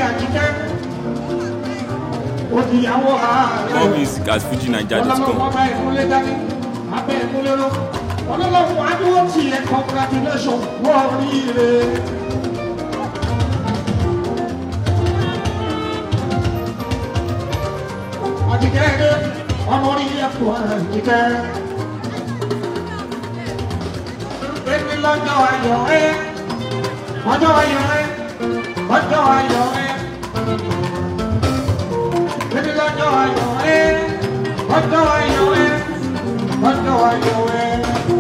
àjíkẹ́ òdìyàwó ààrẹ More music at FujiNiger.com. ọlọ́lọ́wọ́ bá ìkúnlé dání abẹ́ ìkúnlé lọ ọlọ́lọ́wọ́ adúgbò tiẹ̀ congratulation wọ́n rí ire. àjíkẹ́ ẹ̀dẹ́ ọmọ orí ẹ̀kọ́ àjíkẹ́. Èmi lọ́jọ́ ayọ̀ ẹ́, ọjọ́ ayọ̀ ẹ́, ọjọ́ ayọ̀ ẹ́. Èmi lọ́jọ́ ayọ̀ ẹ́, ọjọ́ ayọ̀ ẹ́, ọjọ́ ayọ̀ ẹ́.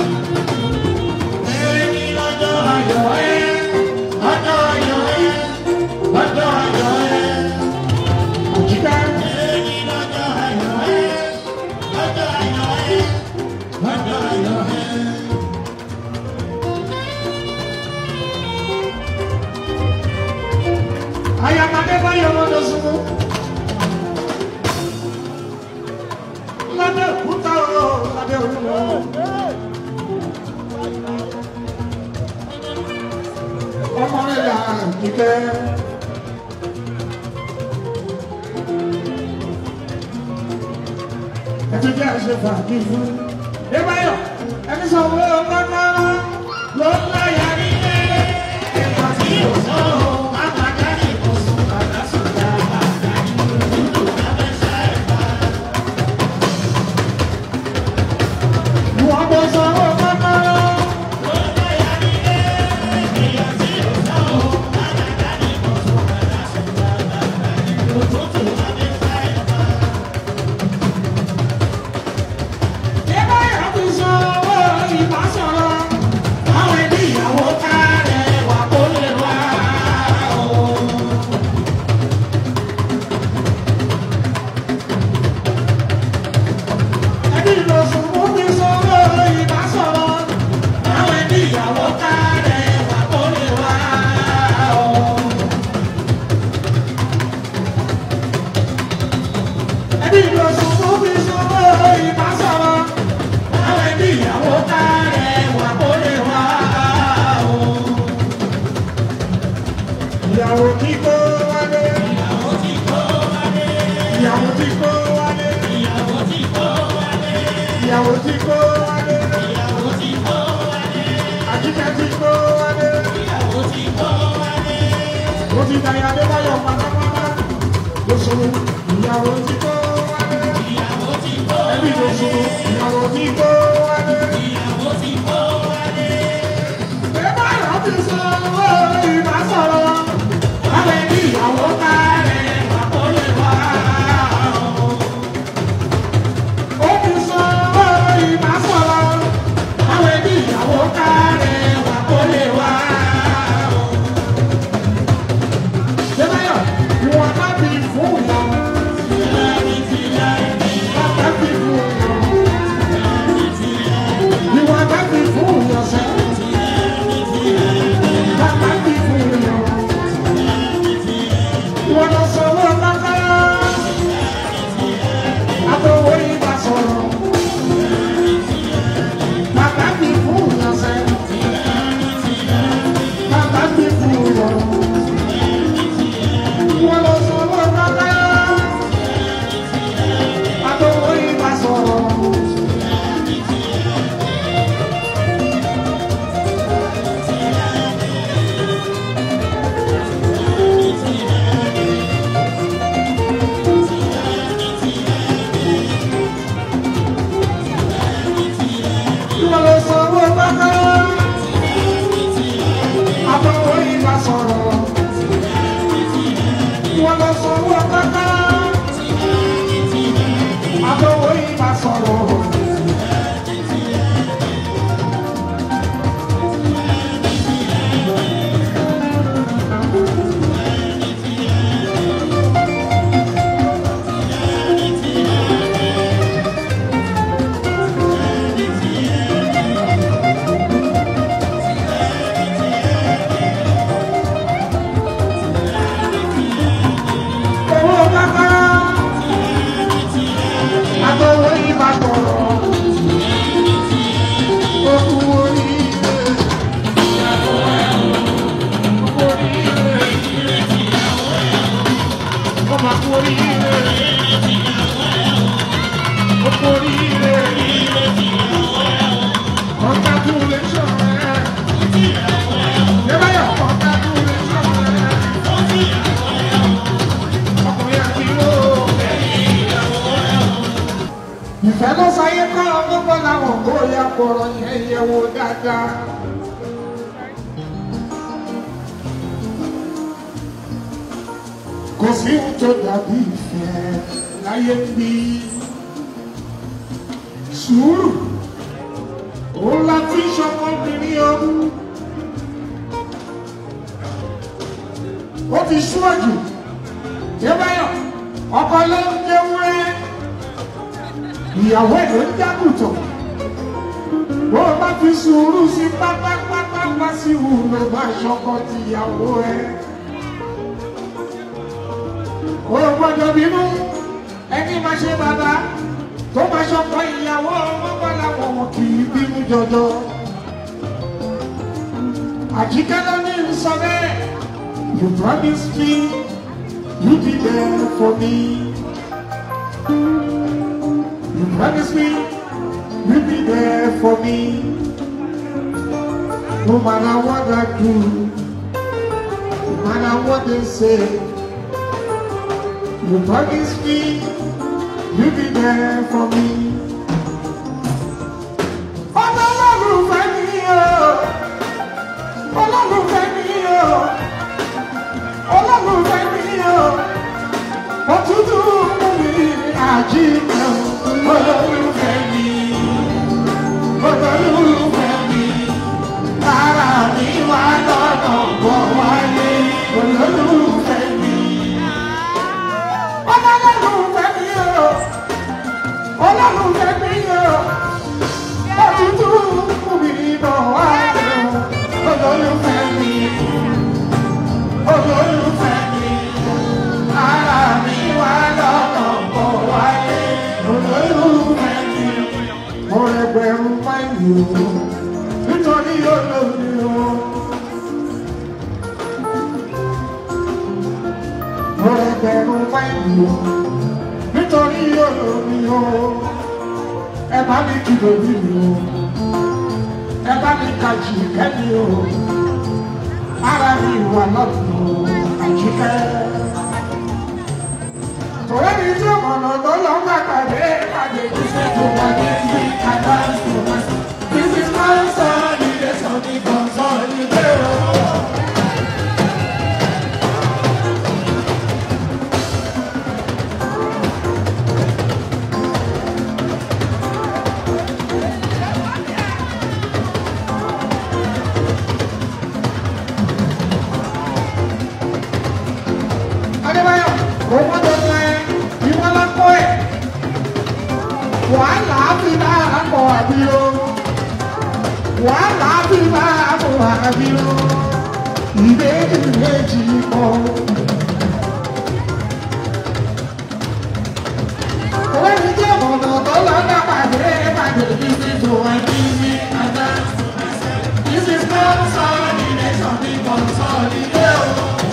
Èmi lọ́jọ́ ayọ̀ ẹ́, ọjọ́ ayọ̀ ẹ́, ọjọ́ ayọ̀ ẹ́. Àjíkẹ́. Èmi lọ́jọ́ ayọ̀ ẹ́, ọjọ́ ayọ̀ ẹ́, ọjọ́ ayọ̀ ẹ́. Ayamade báyọ̀ lọ́dọ̀ súnmọ́. Lábẹ́ òkúta o, lábẹ́ òkúta o. Ọmọ rẹ̀ là nìkẹ́. Ẹtí jẹ́ àṣẹ fàájì fún. Ẹ báyọ̀, ẹni sọ wọ́n ọgbọ́n náà ló ń láyà ní ẹ̀rẹ́. Ẹ̀ka tí yóò sọ̀rọ̀, má máa dání ìbùsùn bàbá sùn dáadáa. Wọ́n bọ̀ sọ̀rọ̀ kọ́kọ́rọ́. Ẹgbẹ́ ìyàtọ̀ sọ̀rọ̀ ìbá sọ̀rọ̀. Àwọn ẹbí ìyàwó kárẹ̀ wà kó lè wá o. Ẹbí ìlọsùn mú mi sọ̀rọ̀ ìbá sọ̀rọ̀. Àwọn ẹbí ìyàwó kárẹ̀ wà kó lè wá o. Ẹbí ìlọsùn mú mi sọ̀rọ̀ ìbá sọ̀rọ̀. Àwọn ẹbí ìyàwó kárẹ̀ wà kó lè wá o. Ìyàwó tí kò wálé. Ìyàwó tí kò wálé. Ìyàwó tí kò wálé. Ìyàwó tí kò wálé. Ìyàwó tí kò wálé. Ìyàwó tí kò wálé. Àjíkẹ́ tí kò wálé. Ìyàwó tí kò wálé. Ó ti dàyà Adébáyọ̀ pátápátá. Lóṣòwò ìyàwó tí kò wálé. Ìyàwó tí kò wálé. Ẹbí lóṣòwò ìyàwó tí kò wálé. Ìyàwó tí kò wálé. Bébà yọ̀ ti sọ owó ìbá sọ̀rọ̀. Àwọn ẹbí ìyàwó kárẹ̀ wà kó lè wá o. Ó ti sọ owó ìbá sọ̀rọ̀. Àwọn ẹbí ìyàwó kárẹ̀ wà kó lè wá o. Bébáyọ̀, ìwọ̀n bá fi fún wọn. Bàbá fi fún wọn. Ìwọ̀n bá fi fún wọn sẹ́. Bàbá fi fún wọn. Ìwọ̀n lọ sọ̀rọ̀ bàbá. Àtọwọ́ ìbá sọ̀rọ̀. Bàbá fi fún wọn sẹ́. Bàbá fi fún wọn. Ìwọ̀n lọ sọ̀rọ̀ bàbá. Àtọwọ́ ìbá sọ̀rọ̀. Ìwọ̀n lọ sọ̀rọ̀ bàbá. Àtọwọ́ ìbá sọ̀rọ̀. Ìwọ̀n lọ sọ̀rọ̀ bàbá. Àtọwọ́ ìbá sọ̀rọ̀. Owó bá gbọ́rọ̀ yẹn yẹ̀ wò dáadáa. kò sí ohun tó dàbí ìfẹ́ láyé ń bí sùúrù òun la fi ṣọmọbìnrin ọ̀hún ó ti ṣúwájú débáyọ̀ ọkọ ló ń jẹ́wúrẹ́ ìyàwó ẹ̀ ló ń jágùtàn bó o bá fi sùúrù sí pápápápá sí wùlò bá ṣọkọ tìyàwó ẹ̀ o gbọ́dọ̀ bínú ẹni máa ṣe bàbá tó máa ṣọkọ ìyàwó ọmọ làwọn wọn kì í bínú jọjọ. àjíkẹ́ ló ní sọ bẹ́ẹ̀ you promise me you be there for me you promise me you be there for me no matter what I do no matter what they say. You promise me you'll be there for me. Ọlọ́run fẹ́ mi o, Ọlọ́run fẹ́ mi o, Ọlọ́run fẹ́ mi o, òtútù mú mi àjíǹde o. Ọlọ́run fẹ́ mi, Ọlọ́run fẹ́ mi, ara mi wá lọ́nà bọ̀ wáyé. Ọlọ́run fẹ́ mi. Ọlọ́run fẹ́ mi o, Ọlọ́run fẹ́ mi o, òtútù mú mi bọ̀ wáyé. Ọlọ́run fẹ́ mi, Ọlọ́run fẹ́ mi, ara mi wá lọ́nà bọ̀ wáyé. Ọlọ́run fẹ́ mi, mo rẹgbẹ̀rún máìlì o, nítorí olórí o. Mo rẹgbẹ̀rún máìlì o, nítorí olórí o. Ẹ bá mi kìlọ̀ bí mi o, ẹ bá mi kàjì kẹ́mi o. Ara mi wà lọ́dún o, àjíkẹ́. Tòwé mi tí ọ̀nà tó lọ ń gbàgbé pàdé ìṣe tó wà ní ìlú kàdá ìṣòro. This is my son, it is something consolidated. Adébáyọ̀, kò gbọ́dọ̀ sọ ẹ́, ìwọ́n lọ kọ́ ẹ̀. Wàhálà fi bá àpò àbí o. Wàhálà fi bá àpò àbí o. Ìbéèrè méjì kọ́. Òwe mi jẹ́ ọ̀nà tó lọ dá pàdé pàdé títí tó wá bí mi àdá. This is not consolidation, the consolidation.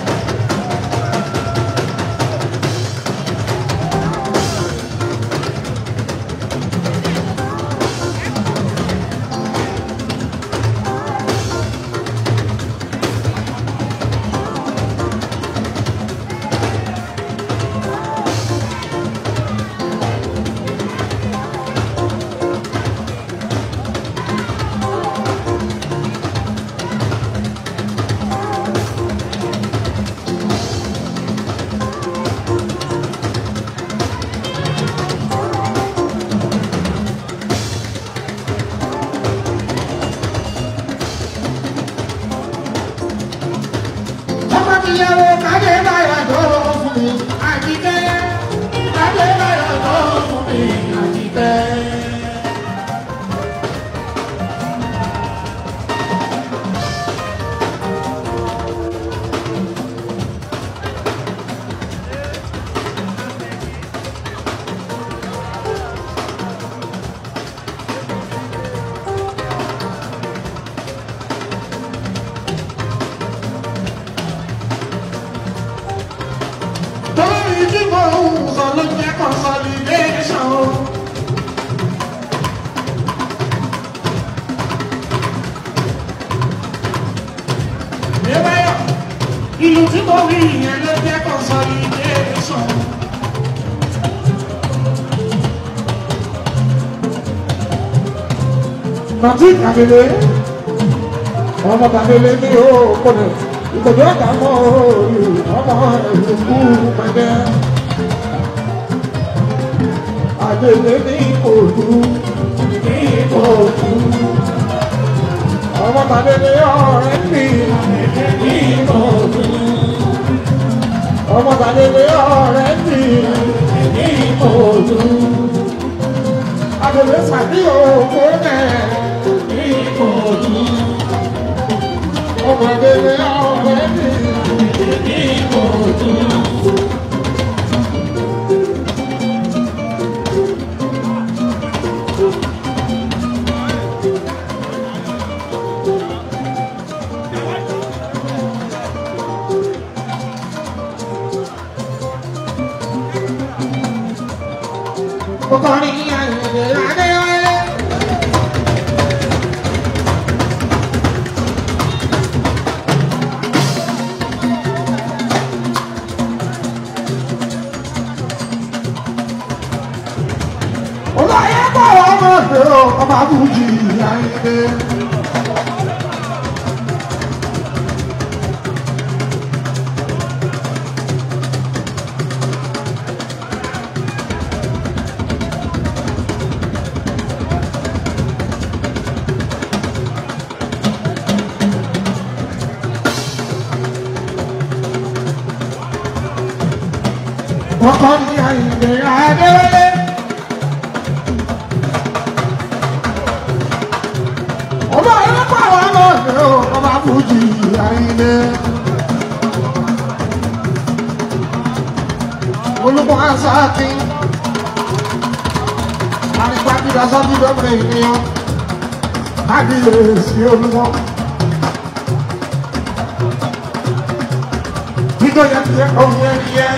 ọmọ mi yẹwo kájé báyọ̀ tó fún mi àjíkẹ́ kájé báyọ̀ tó fún mi àjíkẹ́. torí tí mo ń sọ ló jẹ́ consolidation. Débáyọ̀, ìlú tí mo rí yẹn ló jẹ́ consolidation. Nàtí kàdélé, ọmọ kàdélé ní òkòlè, ìkòdó ọ̀gá mọ́ òòlù, ọmọ ìlú pẹ̀lẹ́. Àdélé ní ìkòdú, ní ìkòdú. Ọmọ kàdélé ọ̀rẹ́ mi, ní ìkòdú. Ọmọ kàdélé ọ̀rẹ́ mi, ní ìkòdú. Àdélé sàbí òkú náà ní ìkòdú. Ọmọ kàdélé ọ̀rẹ́ mi, ní ìkòdú. Kọkọrin àyìnbó Adéwálé. Olóyè bọ̀ ọmọ ọ̀dọ́ ọmọ abújì àyìnbó. Kọkọrin àyìnbó Adéwálé. Olóyè bọ̀ ọmọ ọ̀dọ́ ọmọ abújì àyìnbó. olùkọ́ asáàkì àrígbàgbìdà sọ́bìdọ́gbẹ̀ ènìyàn kábíyèsí olùkọ́ nítorí ẹ̀kẹ́ ọ̀hún ẹ̀yẹ.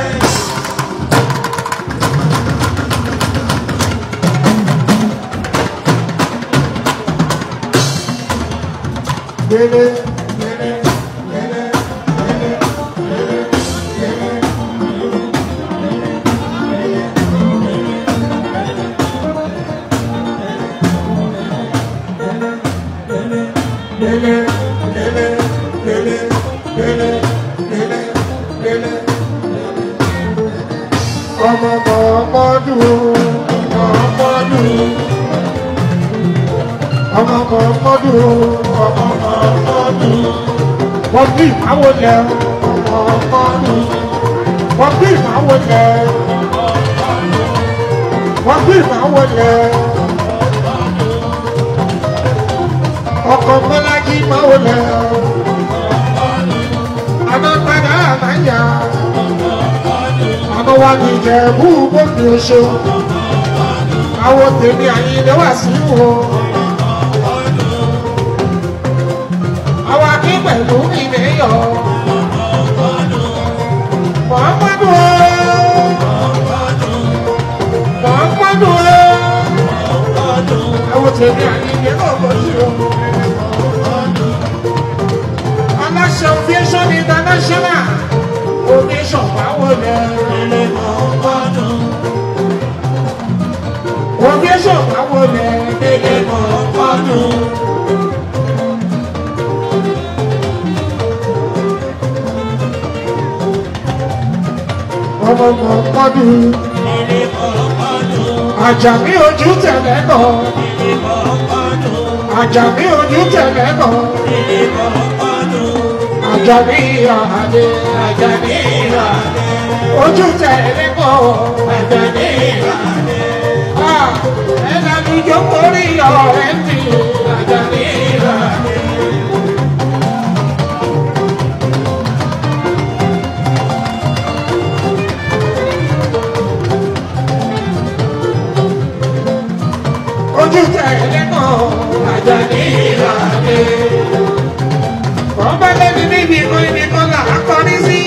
Gbélé, gbélé, gbélé, gbélé, gbélé, gbélé. Lele, lele, lele, lele, lele, lele. Ọmọ Mọ̀ọ́mọ́dù, Mọ̀ọ́mọ́dù. Ọmọ Mọ̀ọ́mọ́dù, ọmọ Mọ̀ọ́mọ́dù. Wọ́n bí ìmáwó lẹ ọmọ Mọ̀ọ́mọ́dù. Wọ́n bí ìmáwó lẹ. Wọ́n bí ìmáwó lẹ. ọkọ̀ mọ́lájí máa wò lẹ̀ àmọ́ padà àmáyà àmọ́ wa ní ìjẹ̀bú gbòmí oṣù àwọn tèmi àyílẹ̀ wà sí wò àwọn akí pẹ̀lú ìmẹ̀yọ̀ Muhammadu Muhammadu àwọn tèmi àyílẹ̀ náà bọ̀ sí o. aláṣẹ aviation international oníṣọ̀ báwo lẹ lè mọ̀ gbọ́dọ̀. aviation báwo lẹ lè mọ̀ gbọ́dọ̀. ọmọ mọ̀ gbọ́dọ̀. Àjàmí ojú tẹ̀lé bọ̀. Àjàmí ojú tẹ̀lé bọ̀. Àjàmí ìhàdé. Àjàmí ìhàdé. Ojú tẹ̀lé bọ̀. Àjàmí ìhàdé. Ẹ̀dá mi jókòó rí ọ̀rẹ́ mi. Àjàmí ìhàdé. ojú tẹ̀lé mọ́ Àjàní ìlànà. Wọ́n bá lẹ́nu níbi kan ibi kan là á kọrí sí.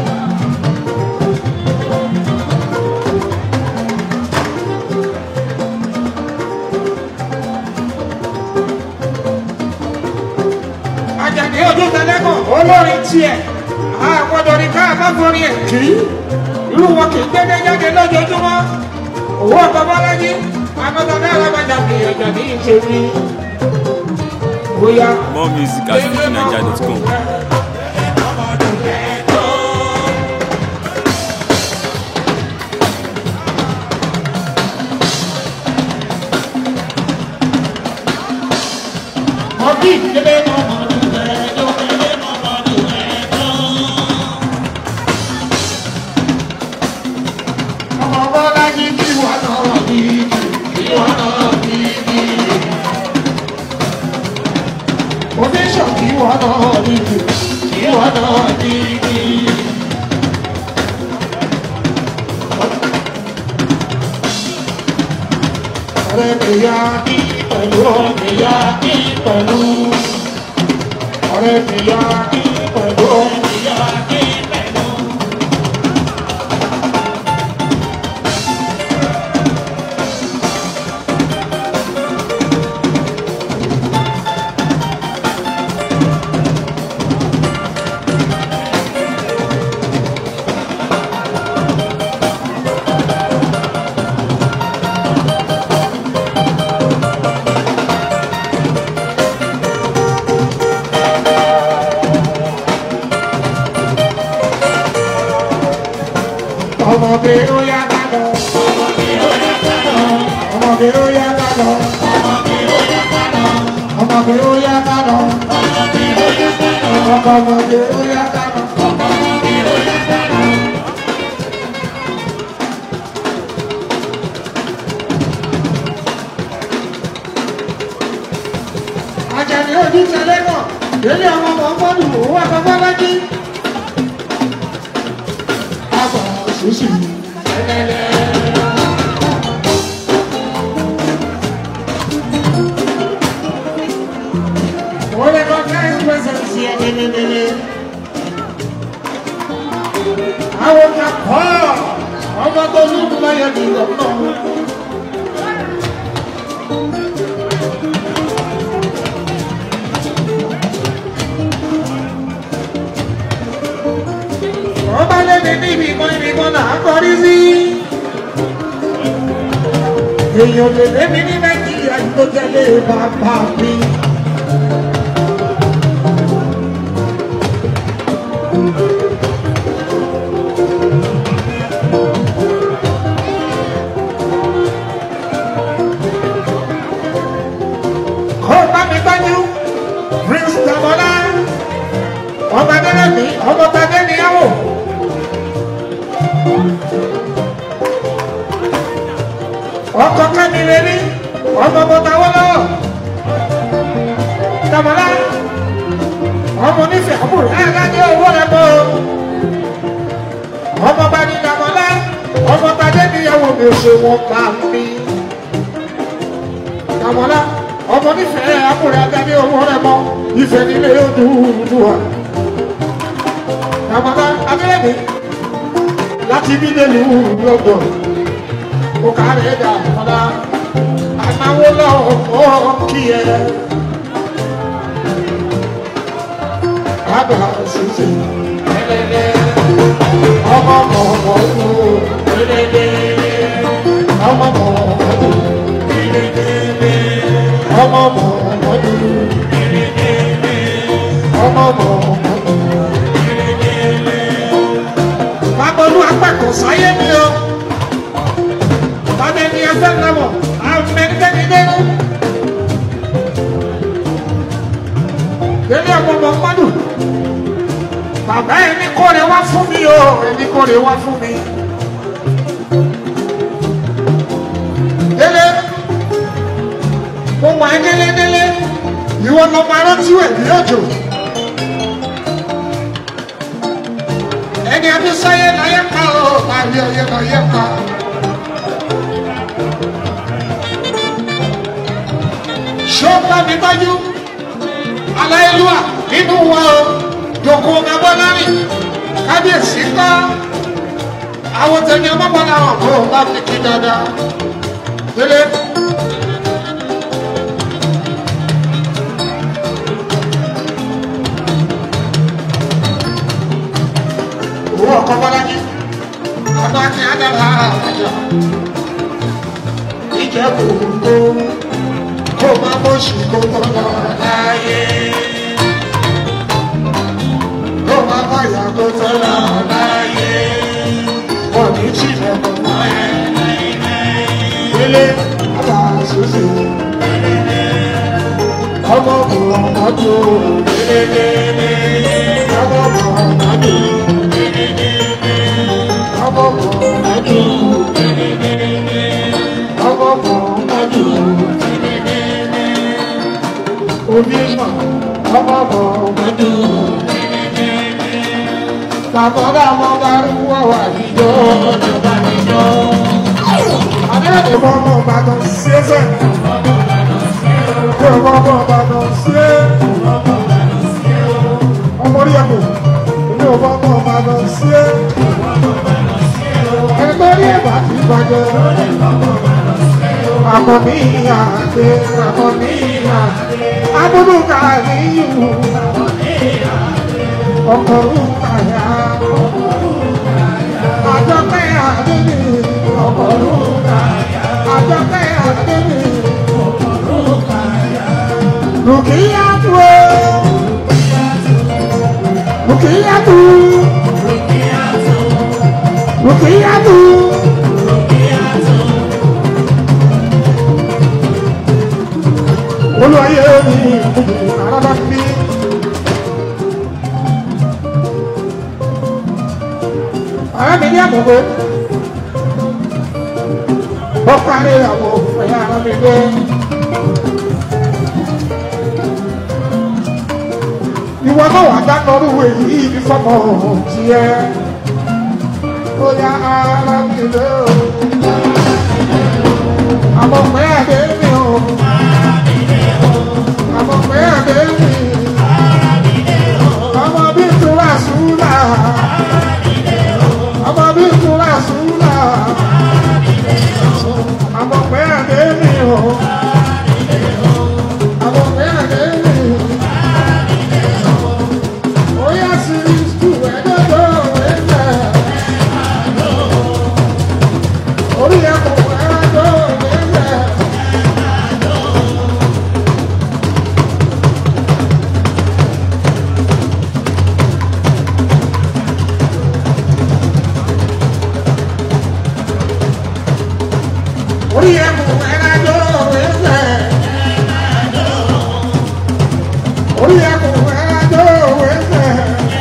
Àjàní ojú tẹ̀lé mọ́ olórin tiẹ̀. Àgbọ̀dọ̀ ní ká má forí ẹ̀ kí. Irú wọn kì í gbẹ́dẹ́ jáde lójoojúmọ́. Owó ọ̀tọ̀ bọ́lájí. Àgbọ̀dọ̀ náà lọ́gbàjà fi Àjàní ìṣe mi. bóyá. More music at fujininja.com. ọdún ìdílé mọ́mọ́dún ẹ̀ẹ́dọ́ ìdílé mọ́mọ́dún ẹ̀ẹ́dọ́. ọmọ bọ́lá ní kí wọ́n náà bí kí wọ́n náà bí bí. oníṣọ̀ kí wọ́n náà bí kí wọ́n náà bí bí. ọ̀rẹ́ mi yá kí pẹ̀lú ọ̀rẹ́ mi yá kí pẹ̀lú ọ̀rẹ́ mi yá kí pẹ̀lú ọ̀rẹ́ mi yá kí pẹ̀lú. ọmọdé ó yá ká lọ. ọmọdé ó yá ká lọ. ọmọdé ó yá ká lọ. ọmọdé ó yá ká lọ. Àjàní ojú tẹ̀lé náà, lórí àwọn ọmọ ọmọdé òun wà bàbá lájí. Àbọ̀ ṣùṣì ẹlẹ́lẹ́. Wọ́n lè kọ́ káyọ̀ pẹ̀sẹ̀ sí ẹ délé. Àwọn ọ̀gá pọ̀ ọmọ tó lùkù láyé ní ìgbà náà. ọba lẹ́ni níbi kan ibi kan là á kọrí sí. èèyàn lè lémi ní nàìjíríà yìí tó tẹ̀lé bàbá mi. kó bá mi gbájú prince damola ọmọ adẹ́rẹ́mí ọmọ tadé níyàwó. ọkọ kẹ́mi lè rí ọmọ bọ́tà wọ́lọ́ dàmọ́lá ọmọ onífẹ̀ẹ́ àbúrò ẹ̀ẹ́dájọ́ owó rẹ̀ bọ́ ọmọ bá ní dàmọ́lá ọmọ tadé níyàwó mi ò ṣe wọn bá mi dàmọ́lá ọmọ onífẹ̀ẹ́ àbúrò ẹ̀ẹ́dájọ́ owó rẹ̀ bọ́ ìfẹ́ nílé yóò dúdú wa dàmọ́lá abẹ́rẹ́ láti bí délùú lọ́dọ̀ kò kárẹ̀ dà mọ́lá ànáwó lọ́wọ́ kí ẹ. Bàbá ṣùṣe ẹlẹ́lẹ́ ọmọ mọ̀ọ́mọ́ ló ẹlẹ́lẹ́ ọmọ mọ̀ọ́mọ́ ló ẹlẹ́lẹ́ ọmọ mọ̀ọ́mọ́ ló ẹlẹ́lẹ́ ọmọ mọ̀ọ́mọ́ ló ẹlẹ́lẹ́. Bàbá olú apẹ̀kọ̀ sáyé mi o bàbá ẹni ẹgbẹ́ lọ́wọ́ àmẹ́gbẹ́ni lẹ́nu. Délé ọmọ ọmọ mọ́dù. Bàbá ẹni kórè wá fún mi o, ẹni kórè wá fún mi. Délé, mo wà ẹ́ délé délé, ìwọ lọ máa rántí ẹ̀ ní òjò. Ẹni abísáyé láyé ká o, àbí ọyẹ láyé ká. ṣọ́pá mi tọ́jú aláìlúwà nínú wa o jòkó abọ́lárí kábíyèsí kọ́ àwọn tẹ̀mí ọmọbọ́lá ọ̀kọ́ bá fi kí dáadáa délé. owó ọkọ bọ́lájí ọ̀dọ́ akí adára àjà ìjẹ́ kò tó kó má mọ̀ṣì kó tó lọ láyé. Kó má báyà kó tó lọ láyé. Wọ́n ní tìlẹ̀ kó mọ́ ẹ. Délé bàbá Susi. Ọmọ kò ọmọdé délé. Ọmọ kò ọmọdé. Ọmọ kò ọmọdé. Ọmọ kò ọmọdé. Onímọ̀ ọmọ kò ọmọdé. Bàbá bàbá bá rúwọ́ wà níjọ́ ọjọ́ níjọ́. Adéyẹ̀dẹ̀ bọ́ ọmọ Ìbàdàn sí ẹsẹ̀. Bí ọmọ ọmọ Ìbàdàn sí ẹ. Ọmọ orí ẹ̀kọ́. Bí ọmọ ọmọ Ìbàdàn sí ẹ. Ẹgbẹ́ rí ẹ̀bà ti bàjẹ́. Àmọ̀ ní ìyá àgbẹ̀, àmọ̀ ní ìyá àgbẹ̀. Abúlé kàrí ìwù. Ọkọ̀ orúkà yá. Àjọpẹ́ àdébì. Ọkọ̀ orúkà yá. Àjọpẹ́ àdébì. Rùkìyàtú o. Rùkìyàtú. Rùkìyàtú. Olúwayé mi àràbà mi. Ọ̀rẹ́ mi ní àbùkù. Ó parí àwọn ẹ̀yà ara mi dé. Ìwọ náà wà dáná orúwé yìí ní fọ́mọ tiẹ̀. Ó yá ara mi lé o. Àmọ̀ pé àdé mi o. Àmọ̀ pé àdé mi. Ọmọ bí tura súnà. Ọmọ bí tura súnà. Àmọ̀ pé àdé mi o. Àmọ̀ pé àdé mi. Oya series two ẹ̀dọ́dọ̀ ẹ̀dẹ̀. Orí ẹ̀kọ́ ẹ̀dọ́ ẹ̀dẹ̀. Orí ẹ̀kọ́ ẹ̀dọ́ ẹ̀dẹ̀. Orí ẹ̀kọ́ ẹ̀dọ́ ẹ̀dẹ̀.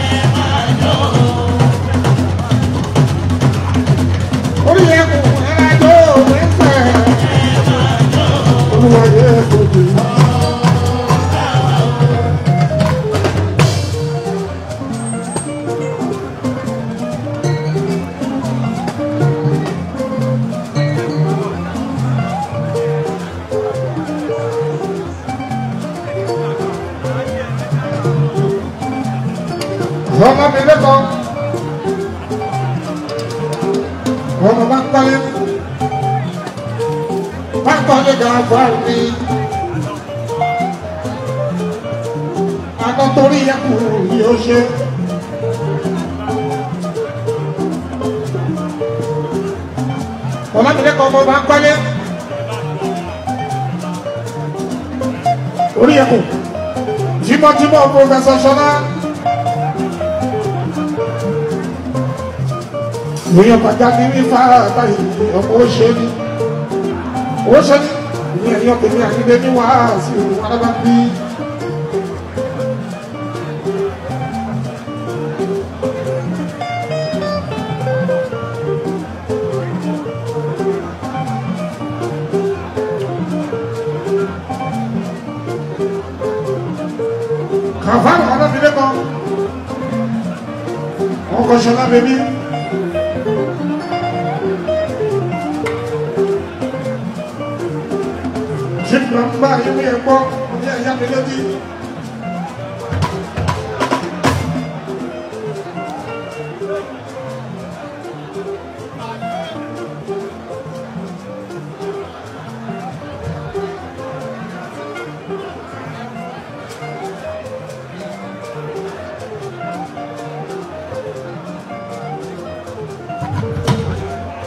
Orí ẹ̀kọ́ ẹ̀dọ́ ẹ̀dẹ̀. Olúwayé ẹ̀kọ́ jù. ọmọ mi lẹ́kọ̀ọ́ ọmọ bá ń kọ́lé bá ń kọ́lé gan fún mi àtọ́ torí ẹkù yóò ṣe. ọmọ mi lẹ́kọ̀ọ́ ọmọ bá ń kọ́lé orí ẹkù tímọ́tímọ́ pọfẹsọ sọlá. èèyàn pàjáde ní fara báyìí ọmọ ó ṣe ní ó ṣe ní ìyẹn ẹ̀yọ́ tèmi àkíndé ní wàásù alábàbí. kàfáàrà alábìlẹ̀ kan ọkọ̀ ṣọlá bèbí. Ṣíkìlá ń bá ilé ẹ̀kọ́ ní ẹ̀yà mi lójú.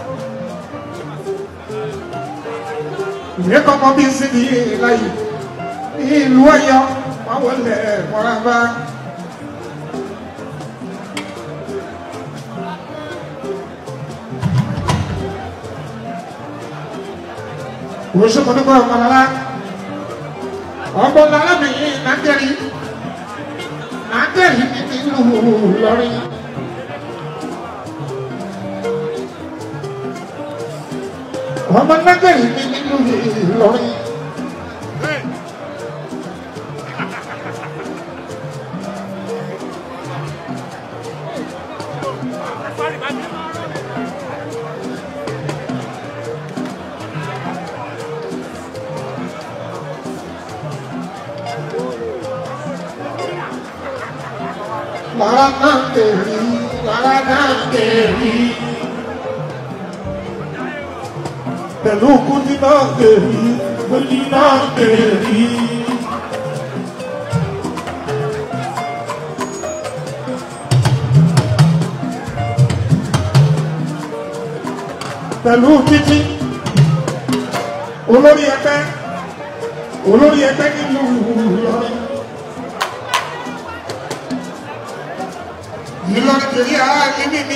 Ìwé kọ́kọ́ bí sí ní láyé. ìlú Ọ̀yọ́ wọn wọlé mọràbá. Òṣùpọ̀dúpọ̀ ọ̀pọ̀lọ́lá ọ̀pọ̀lọ́lá mi nàgẹ̀rì nàgẹ̀rì ní ìlú Ìlọrin. ọmọ nàgẹ̀rì ní ìlú Ìlọrin. Lára náà kèrì, lára náà kèrì. Pẹ̀lú kúndí náà kèrì, kúndí náà kèrì. Pẹ̀lú títí, olórí ẹgbẹ́, olórí ẹgbẹ́ nílùú Ìlọrin. Ìlọrin kìí ara níbí ni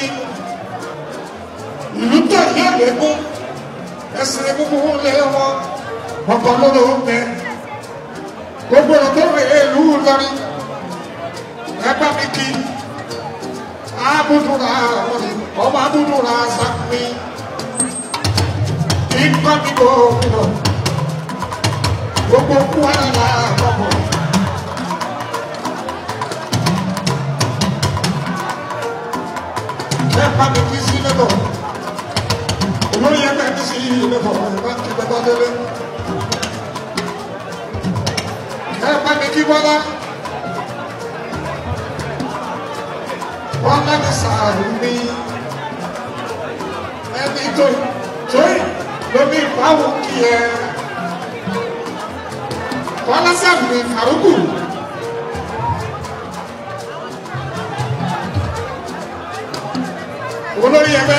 ìlú tó ní ọ̀lẹ́gún ẹsẹ̀ egungun lé wọn ọkọ̀ lórí oúnjẹ gbogbo ọ̀rọ̀ tó rè é ìlú Ìlọrin ẹgbẹ́ mi kí abúdúrà ọmọ abúdúrà sàmì ìgbà mi kò kúrò gbogbo kú àyà àkọ́kọ́. ẹ̀pá mi kí sí lẹ́bọ̀ olórí ẹgbẹ́ mi sí lẹ́bọ̀ ẹ̀pá kí bẹ́bá délé ẹ̀pá mi kí bọ́lá bọ́lá mi sàárù mi ẹni tó tóyì lómi ìbáwò kí ẹ bọ́lá sàárù mi fàrúkù. olórí ẹgbẹ́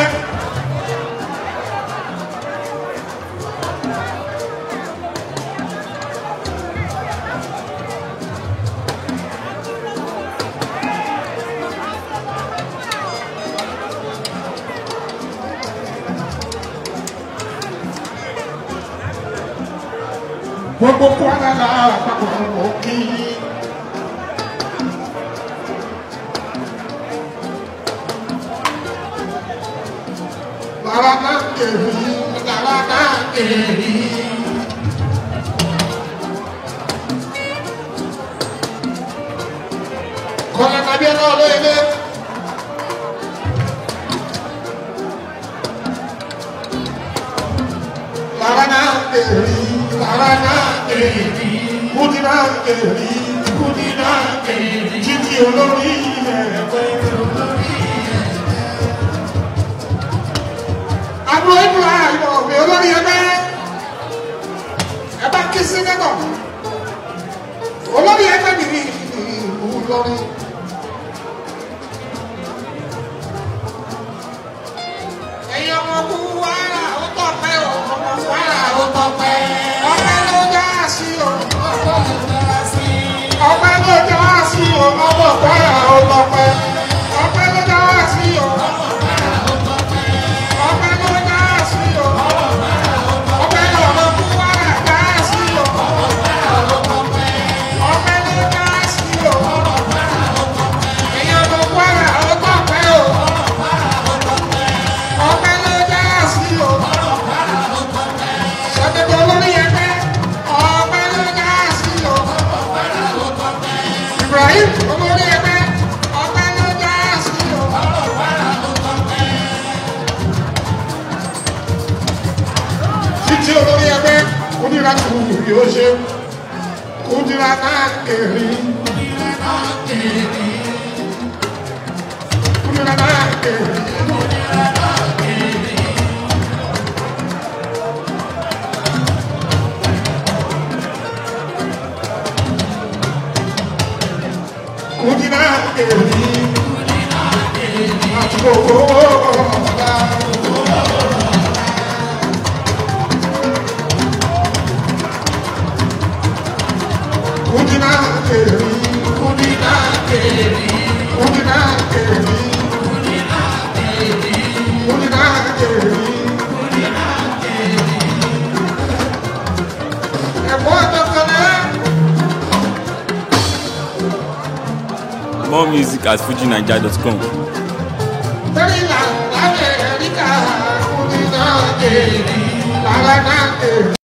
gbogbo kwara la àpapọ̀ òkè yìí. Kọ́lá tàbí ẹ̀rọ ọ̀lọ́ ilé. Lára náà kèrì, lára náà kèrì, kúdí náà kèrì, kúdí náà kèrì, títí olórí ẹ̀fẹ́ olórí àbúrò ìbúra ìbọn ọ̀gbìn olórí ẹgbẹ́ ẹ bá kí sí nẹ́tọ̀ olórí ẹgbẹ́ mi ní ìlú lọ́rí. ẹ̀yin ọmọ kú wàrà ó tọ̀ pẹ́ o ọmọ wàrà ó tọ̀ pẹ́ ọpẹ́ ló já sí o ọpẹ́ ló já sí o ọmọ wàrà ó tọ̀ pẹ́ ọpẹ́ ló já sí o ọpẹ́ ló já sí o ọpẹ́ lọ́mọ kú wàrà já sí o ọpẹ́ ló já sí o ẹ̀yin ọmọ wàrà ó tọ̀ pẹ́ o ọpẹ́ ló já sí o sọdọdọ lórí ẹgbẹ́ ọpẹ́ ló já sí o Ibrahim olórí ẹgbẹ́ ọpẹ́ ló já sí o. títí olórí ẹgbẹ́ kúndìrá tó wù bí ó ṣe kúndìrá náà kéré kúndìrá náà kéré kúndìrá náà kéré. kúndìrá kéré àti gbogbo ọ̀la. kèrè kúndínà kèrè kúndínà kèrè kúndínà kèrè ẹ̀fọ́ tọkọlẹ́. More music at fujinaija.com. Very loud, America, Kudina, Keri, Lalana, Keri.